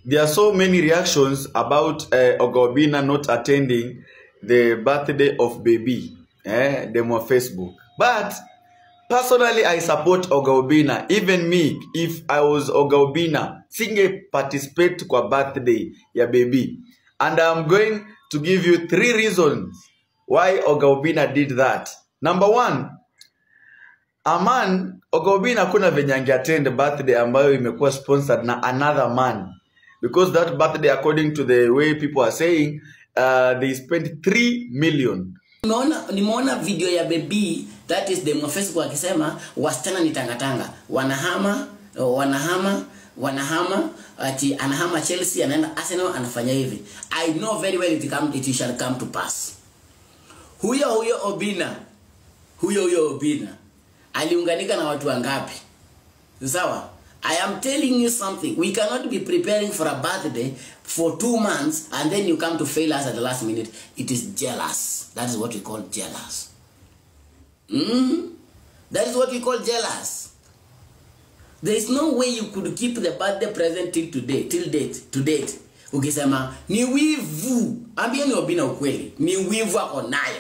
there are so many reactions about uh, Ogobina not attending the birthday of baby, eh, them on Facebook. But personally, I support Ogobina. Even me, if I was Ogobina, singe participate kwa birthday ya baby. And I'm going to give you three reasons why Ogobina did that. Number one, a man Ogobina hakuna venye angeattend birthday ambayo imekuwa sponsored na another man because that birthday according to the way people are saying uh, they spent 3 million Nimeona nimeona video ya baby that is the Facebook akisema wasichana ni tangatanga wanahama wanahama wanahama ati anahama Chelsea anaenda Arsenal anafanya hivi I know very well it, come, it shall come to pass huyo huyo Obina huyo huyo Obina aliunganika na watu wangapi sawa I am telling you something. We cannot be preparing for a birthday for two months and then you come to fail us at the last minute. It is jealous. That is what we call jealous. Mm? That is what we call jealous. There is no way you could keep the birthday present till today, till date, to date. Ukisema ni wivu. Ambieni Obina ukweli. Ni wivu ako nayo.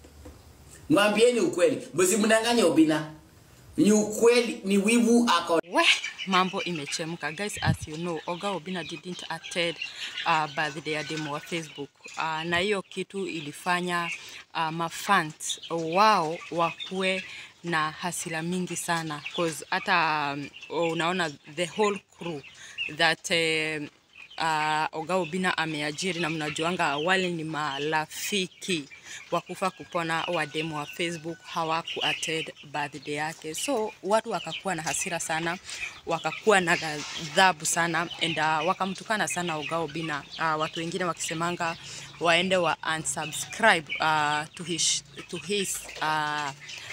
Mwambieni ukweli. Msimdanganye Obina. Ni ukweli, ni wivu ako we mambo imechemka guys as you know oga obina didn't attend uh, birthday ya demo wa facebook uh, na hiyo kitu ilifanya uh, mafans wao wakuwe na hasira mingi sana cause hata um, unaona the whole crew that uh, uh, Oga Obina ameajiri na mnajuanga wale ni marafiki wa kufa kupona wa demo wa Facebook hawaku attend birthday yake, so watu wakakuwa na hasira sana, wakakuwa na ghadhabu sana and uh, wakamtukana sana Oga Obina. Uh, watu wengine wakisemanga waende wa unsubscribe uh, to his, to his uh,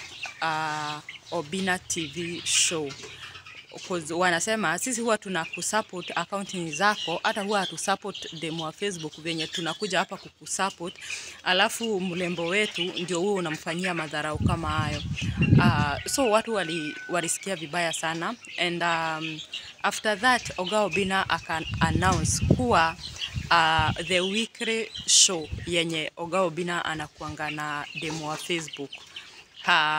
uh, Obina TV show Cause wanasema sisi huwa tuna kusupport akaunti zako, hata huwa hatusupport demo wa Facebook venye tunakuja hapa kukusupport, alafu mlembo wetu ndio huo unamfanyia madharau kama hayo. Uh, so watu wali, walisikia vibaya sana and um, after that Oga Obina aka announce kuwa uh, the weekly show yenye Oga Obina anakuanga na demo wa Facebook ha,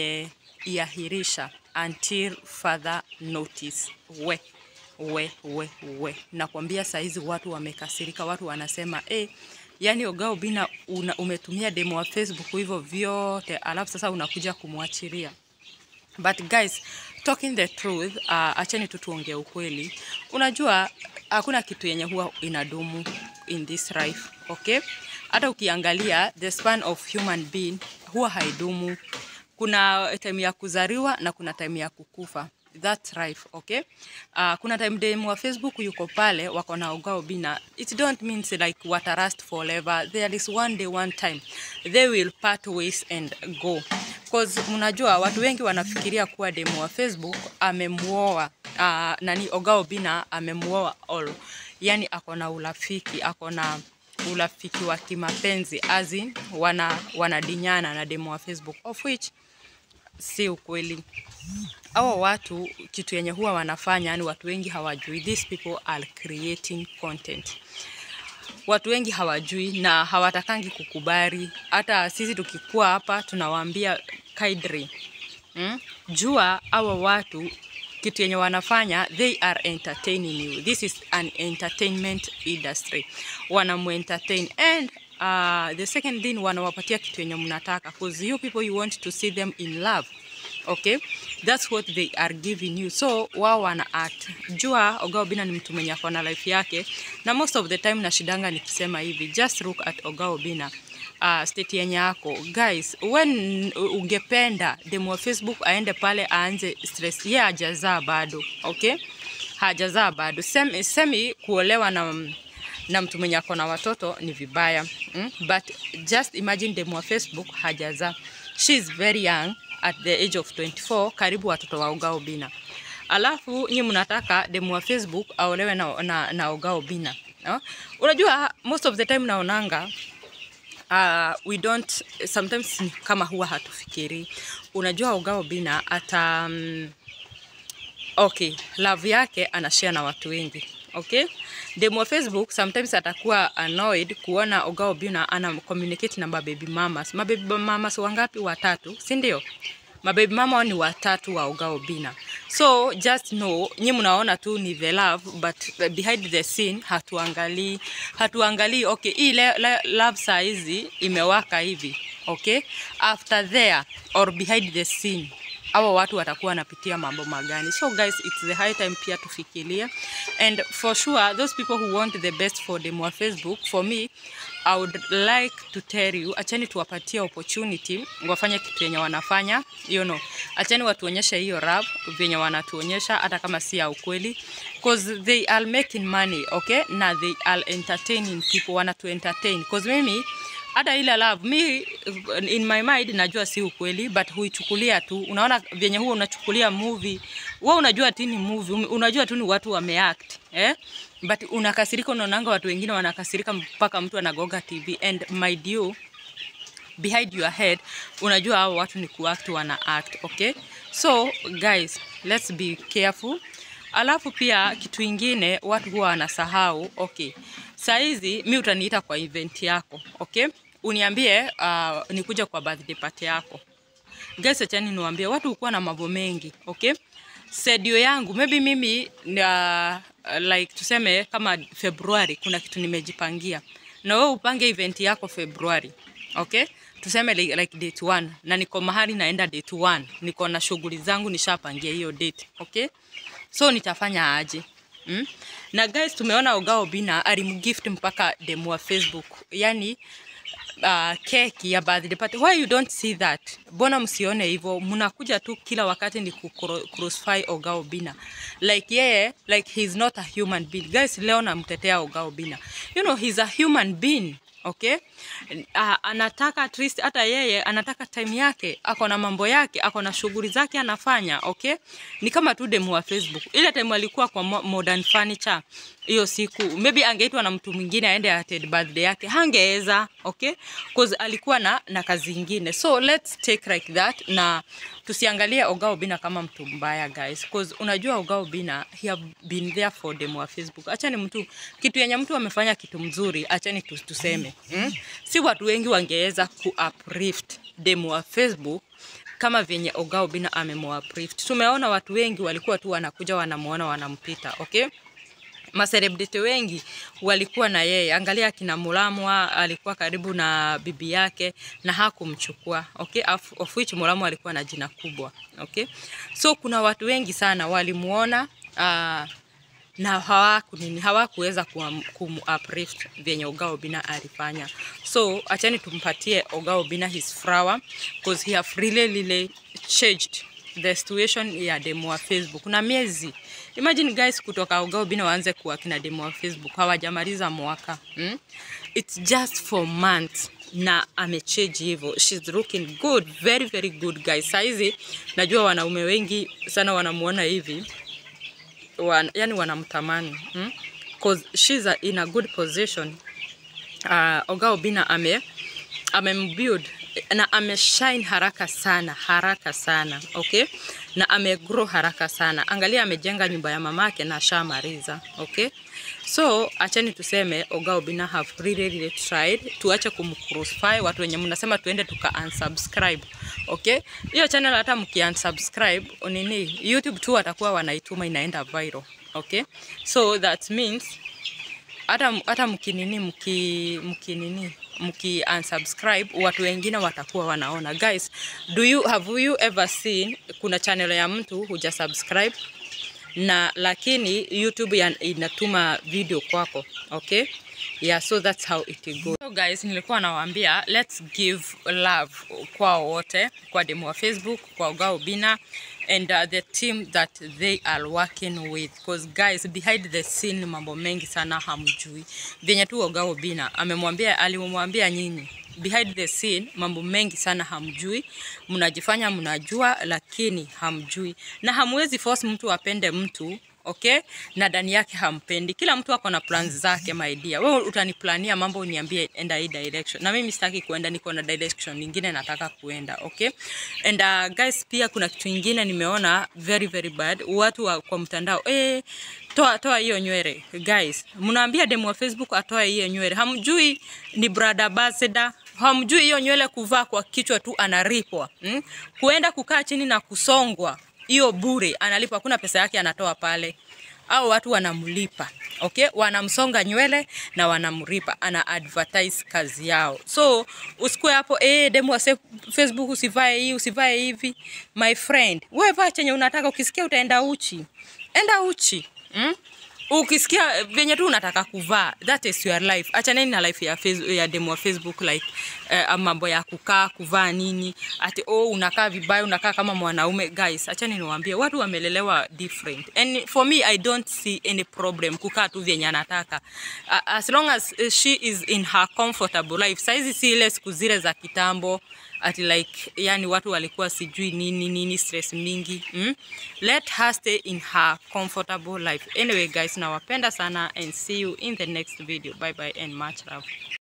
ameiahirisha until further notice. We we we we, nakwambia saizi watu wamekasirika, watu wanasema eh, yani Oga Obina una, umetumia demo wa Facebook hivyo vyote, alafu sasa unakuja kumwachilia. But guys, talking the truth, uh, acheni tu tuongee ukweli. Unajua hakuna kitu yenye huwa inadumu in this life, okay? Hata ukiangalia the span of human being huwa haidumu kuna time ya kuzaliwa na kuna time ya kukufa that's life okay uh, kuna time dem wa facebook yuko pale wako na Oga Obina it don't mean like watarast forever there is one day one time they will part ways and go cause mnajua watu wengi wanafikiria kuwa demo wa facebook amemuoa uh, nani Oga Obina amemuoa all yani ako na urafiki ako na urafiki wa kimapenzi as in wana wanadinyana na demo wa Facebook of which si ukweli. Hao watu kitu yenye huwa wanafanya, yani watu wengi hawajui, these people are creating content. Watu wengi hawajui na hawatakangi kukubali. Hata sisi tukikuwa hapa tunawaambia kaidri, mm? jua hawa watu kitu yenye wanafanya they are entertaining you this is an entertainment industry wanamuentertain and uh, the second thing wanawapatia kitu yenye mnataka cause you people you want to see them in love okay that's what they are giving you so wao wana act jua Oga Obina ni mtu mwenye akona life yake na most of the time nashidanga nikisema hivi just look at Oga Obina uh, state yenye yako guys when ungependa demo wa Facebook aende pale aanze stress ye hajazaa bado okay hajazaa bado semi, semi kuolewa na na mtu mwenye ako na watoto ni vibaya mm? but just imagine demo wa Facebook hajazaa she is very young at the age of 24 karibu watoto wa Oga Obina alafu nyi mnataka demo wa Facebook aolewe na, na, na Oga Obina no? unajua most of the time naonanga uh, we don't sometimes ni kama huwa hatufikiri unajua Oga Obina ata um, okay love yake anashare na watu wengi okay demu wa facebook sometimes atakuwa annoyed kuona oga obina ana communicate na mababy mamas mababy mamas wangapi watatu si ndio mababy mama hao ni watatu wa oga obina so just know nyi mnaona tu ni the love but behind the scene hatuangalii hatuangalii okay hii le, le, love saa hizi imewaka hivi okay after there or behind the scene hawa watu watakuwa wanapitia mambo magani so guys it's the high time pia tufikirie and for sure those people who want the best for them wa facebook for me i would like to tell you achani tuwapatie opportunity wafanye kitu yenye wanafanya you know achani watuonyeshe hiyo rap venye wanatuonyesha hata kama si ya ukweli cause they are making money okay na they are entertaining people wanatu entertain cause mimi hata ile love mi in my mind najua si ukweli but huichukulia tu unaona vyenye huwa unachukulia movie wewe unajua tu ni movie um- unajua tu ni watu wameact eh but unakasirika unaonanga watu wengine wanakasirika mpaka mtu anagoga tv and my dear behind your head unajua hao watu ni kuact wana act okay so guys let's be careful alafu pia kitu ingine watu huwa wanasahau okay saizi mi utaniita kwa event yako okay uniambie uh, nikuja kwa birthday party yako guys achani niwaambie watu hukuwa na mambo mengi okay sedio yangu maybe mimi uh, like tuseme kama februari kuna kitu nimejipangia na wewe upange event yako februari okay tuseme like, like date one na niko mahali naenda date one niko na shughuli zangu nishapangia hiyo date okay so nitafanya aje mm? na guys tumeona ogao bina alimgift mpaka demu wa facebook yani uh, keki ya birthday party why you don't see that mbona msione hivyo mnakuja tu kila wakati ni kucrucify ogao bina like yeye like he's not a human being guys leo namtetea ogao bina you know he's a human being okay uh, anataka at least hata yeye anataka time yake ako na mambo yake ako na shughuli zake anafanya okay ni kama tu demu wa facebook ile time alikuwa kwa mo- modern furniture hiyo siku maybe angeitwa na mtu mwingine aende attend birthday yake hangeweza okay cause alikuwa na na kazi ingine so let's take like that na tusiangalie ogao bina kama mtu mbaya guys cause unajua ogao bina he have been there for them wa facebook acha ni mtu kitu yenye mtu amefanya kitu mzuri achani tu, tuseme mm? si watu wengi wangeweza ku uplift them wa facebook kama venye ogao bina amemwaplift tumeona watu wengi walikuwa tu wanakuja wanamuona wanampita okay maselebrity wengi walikuwa na yeye. Angalia akina Mulamwa alikuwa karibu na bibi yake na hakumchukua okay, of, of which Mulamwa alikuwa na jina kubwa okay. So kuna watu wengi sana walimuona uh, na hawaku nini hawakuweza kuam- kumu-uplift vyenye Ogao Bina alifanya. So achani tumpatie Ogao Bina his flower because he have really really changed the situation ya demo wa Facebook na miezi imagine guys, kutoka Ogao Bina waanze kuwa kina demo wa Facebook hawajamaliza mwaka hmm? It's just for months na amechange hivyo, she's looking good, very very good guys. Saizi najua wanaume wengi sana wanamuona hivi wan, yani wanamtamani hmm? cause she's a, in a good position uh, Oga Obina ame amembuild na ameshine haraka sana haraka sana okay, na amegrow haraka sana. Angalia, amejenga nyumba ya mamake na ashamaliza okay. So acheni tuseme Oga Obina have really, really tried. Tuache kumcrucify watu wenye mnasema tuende tuka unsubscribe okay. Hiyo channel hata mki unsubscribe nini, YouTube tu watakuwa wanaituma inaenda viral okay. So that means hata hata mkinini mki mkinini mki unsubscribe watu wengine watakuwa wanaona guys do you have you ever seen kuna channel ya mtu huja subscribe na lakini youtube ya, inatuma video kwako okay yeah so that's how it goes so guys nilikuwa nawaambia let's give love kwa wote kwa demo wa facebook kwa Ogao Bina and uh, the team that they are working with because guys behind the scene mambo mengi sana hamjui venye tu Ogao Bina amemwambia alimwambia nyinyi behind the scene mambo mengi sana hamjui, mnajifanya mnajua, lakini hamjui, na hamwezi force mtu apende mtu okay na ndani yake hampendi kila mtu ako na plans zake my dear wewe utaniplania mambo uniambie enda hii direction na mimi sitaki kuenda niko na direction nyingine nataka kuenda okay and uh, guys pia kuna kitu ingine nimeona very very bad watu wa, kwa mtandao eh toa toa hiyo nywele guys mnaambia demu wa facebook atoe hiyo nywele hamjui ni brother ambassador hamjui hiyo nywele kuvaa kwa kichwa tu analipwa hmm? kuenda kukaa chini na kusongwa hiyo bure analipwa hakuna pesa yake anatoa pale au watu wanamlipa okay wanamsonga nywele na wanamlipa ana advertise kazi yao so usikue hapo eh demu wa se- facebook usivae hii usivae hivi my friend wewe vaa chenye unataka ukisikia utaenda uchi enda uchi mm? ukisikia venye tu unataka kuvaa that is your life achaneni na life ya, face, ya demo wa facebook like uh, mambo ya kukaa kuvaa nini ati oh unakaa vibaya unakaa kama mwanaume guys achani niwaambie watu wamelelewa different and for me i don't see any problem kukaa tu vyenye anataka uh, as long as uh, she is in her comfortable life saizi si ile siku zile za kitambo ati like yani watu walikuwa sijui nini nini stress mingi mm? let her stay in her comfortable life anyway guys nawapenda sana and see you in the next video bye bye and much love